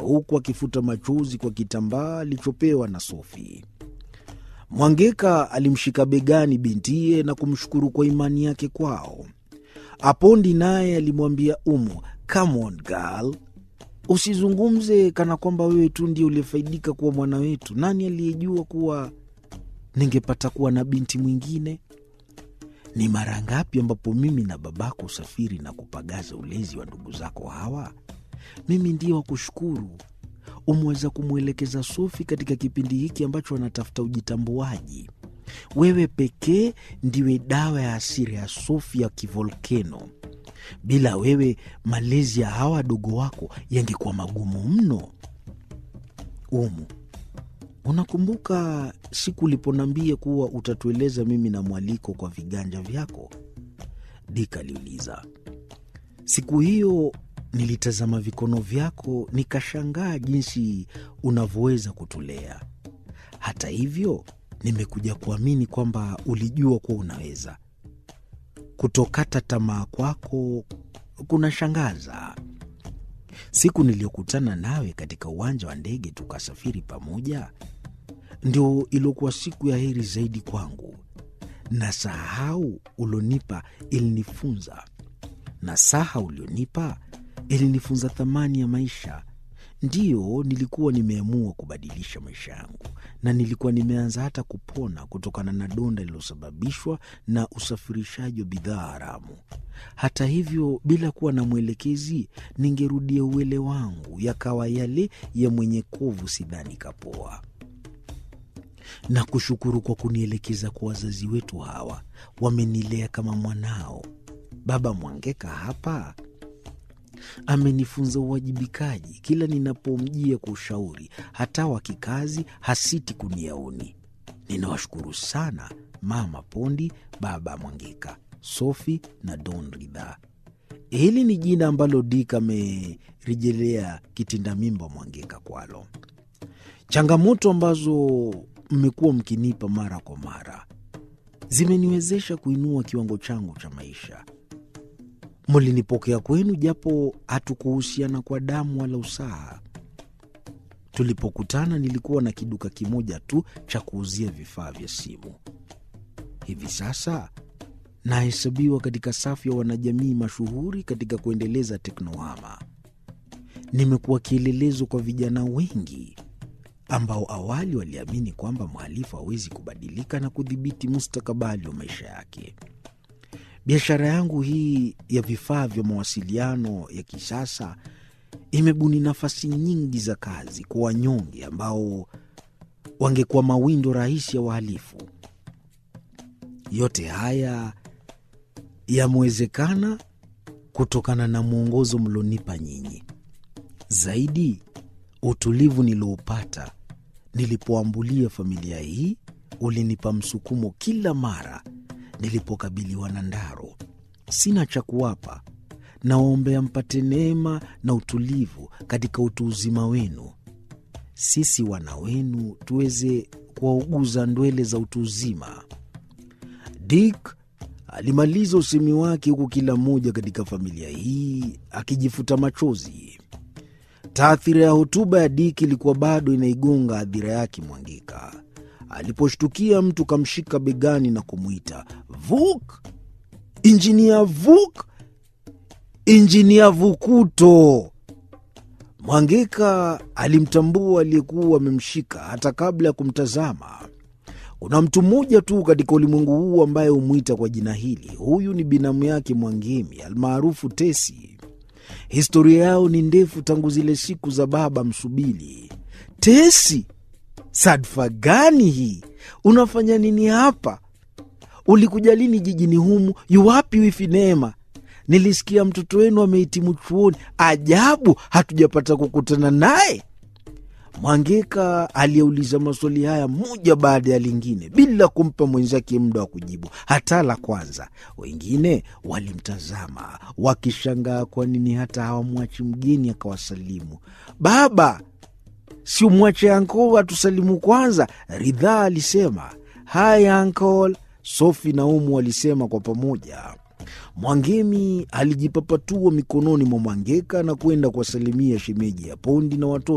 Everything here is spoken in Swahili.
huku akifuta machozi kwa kitambaa alichopewa na Sofi. Mwangeka alimshika begani bintiye na kumshukuru kwa imani yake kwao. Apondi naye alimwambia Umu, come on girl, usizungumze kana kwamba wewe tu ndio uliyefaidika kuwa mwana wetu. Nani aliyejua kuwa ningepata kuwa na binti mwingine? Ni mara ngapi ambapo mimi na babako usafiri na kupagaza ulezi wa ndugu zako hawa? Mimi ndiye wa kushukuru. Umeweza kumwelekeza Sofi katika kipindi hiki ambacho anatafuta ujitambuaji. Wewe pekee ndiwe dawa ya asiri ya Sofi ya kivolkeno. Bila wewe, malezi ya hawa wadogo wako yangekuwa magumu mno. Umu, unakumbuka siku uliponambia kuwa utatueleza mimi na mwaliko kwa viganja vyako? Dik aliuliza. Siku hiyo nilitazama vikono vyako nikashangaa jinsi unavyoweza kutulea. Hata hivyo, nimekuja kuamini kwamba ulijua kuwa unaweza. Kutokata tamaa kwako kunashangaza. Siku niliyokutana nawe katika uwanja wa ndege tukasafiri pamoja, ndio iliokuwa siku ya heri zaidi kwangu, na sahau ulionipa ilinifunza na saha ulionipa ilinifunza thamani ya maisha. Ndiyo, nilikuwa nimeamua kubadilisha maisha yangu, na nilikuwa nimeanza hata kupona kutokana na donda lililosababishwa na usafirishaji wa bidhaa haramu. Hata hivyo, bila kuwa na mwelekezi, ningerudia uwele wangu, yakawa yale ya mwenye kovu, sidhani kapoa. Na kushukuru kwa kunielekeza kwa wazazi wetu hawa, wamenilea kama mwanao. Baba Mwangeka hapa amenifunza uwajibikaji. Kila ninapomjia kwa ushauri, hata wa kikazi, hasiti kuniauni. Ninawashukuru sana Mama Pondi, Baba Mwangeka, Sofi na Don Ridha. Hili ni jina ambalo Dik amerejelea kitinda mimba Mwangeka kwalo. Changamoto ambazo mmekuwa mkinipa mara kwa mara zimeniwezesha kuinua kiwango changu cha maisha. Mlinipokea kwenu japo hatukuhusiana kwa damu wala usaha. Tulipokutana nilikuwa na kiduka kimoja tu cha kuuzia vifaa vya simu. Hivi sasa nahesabiwa katika safu ya wanajamii mashuhuri katika kuendeleza teknohama. Nimekuwa kielelezo kwa vijana wengi ambao awali waliamini kwamba mhalifu hawezi kubadilika na kudhibiti mustakabali wa maisha yake. Biashara yangu hii ya vifaa vya mawasiliano ya kisasa imebuni nafasi nyingi za kazi kwa wanyonge ambao wangekuwa mawindo rahisi ya wahalifu. Yote haya yamewezekana kutokana na mwongozo mlionipa nyinyi. Zaidi, utulivu nilioupata nilipoambulia familia hii ulinipa msukumo kila mara nilipokabiliwa na ndaro. Sina cha kuwapa, nawaombea mpate neema na utulivu katika utu uzima wenu, sisi wana wenu tuweze kuwauguza ndwele za utu uzima. Dick alimaliza usemi wake huku kila mmoja katika familia hii akijifuta machozi. Taathira ya hotuba ya Dick ilikuwa bado inaigonga adhira yake Mwangika. Aliposhtukia mtu kamshika begani na kumwita Vuk, injinia Vuk, injinia Vukuto. Mwangeka alimtambua aliyekuwa amemshika hata kabla ya kumtazama. Kuna mtu mmoja tu katika ulimwengu huu ambaye humwita kwa jina hili. Huyu ni binamu yake Mwangemi almaarufu Tesi. Historia yao ni ndefu tangu zile siku za baba Msubili. Tesi, sadfa gani hii? Unafanya nini hapa? Ulikuja lini jijini humu? Yuwapi wifi Neema? Nilisikia mtoto wenu amehitimu chuoni. Ajabu, hatujapata kukutana naye. Mwangeka aliyeuliza maswali haya moja baada ya lingine bila kumpa mwenzake muda wa kujibu hata la kwanza. Wengine walimtazama wakishangaa kwa nini hata hawamwachi mgeni akawasalimu. Baba, si umwache ankol atusalimu kwanza, Ridhaa alisema. Haya ankol, Sofi na Umu walisema kwa pamoja. Mwangemi alijipapatua mikononi mwa Mwangeka na kwenda kuwasalimia shemeji ya Pondi na watoto